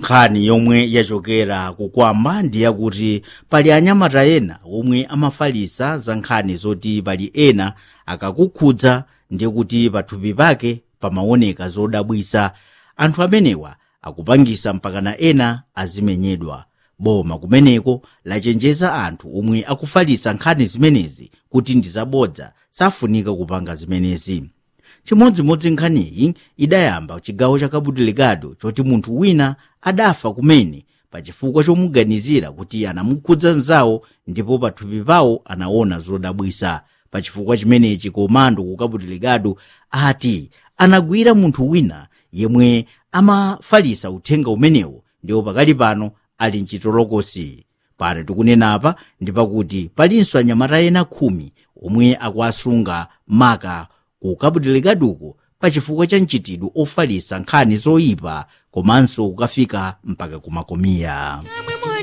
nkhani yomwe yachokera kukwamba ndi yakuti pali anyamata ena omwe amafalisa za nkhani zoti pali ena akakukhudza ndiye kuti pathupi pake pamaoneka zodabwisa anthu amenewa akupangisa mpakana ena azimenyedwa boma kumeneko lachenjeza anthu omwe akufalisa nkhani zimenezi kuti ndi zabodza safunika kupanga zimenezi chimodzimodzi nkhaniyi idayamba chigawo cha cabo delgado choti munthu wina adafa kumene pachifukwa chomuganizira kuti anamukhudza mzawo ndipo pathupi pawo anaona zodabwisa pachifukwa chimenechi komando ku cabo delgado ati anagwira munthu wina yemwe amafalisa uthenga umenewo ndipo pakali pano ali mchitolokosi pano tikunenapa ndi pakuti palinso anyamata ena khumi omwe akuasunga maka ku cabo delgaduko pachifukwa cha mchitidwe ofalisa nkhani zoyipa komanso kukafika mpaka kumakomiya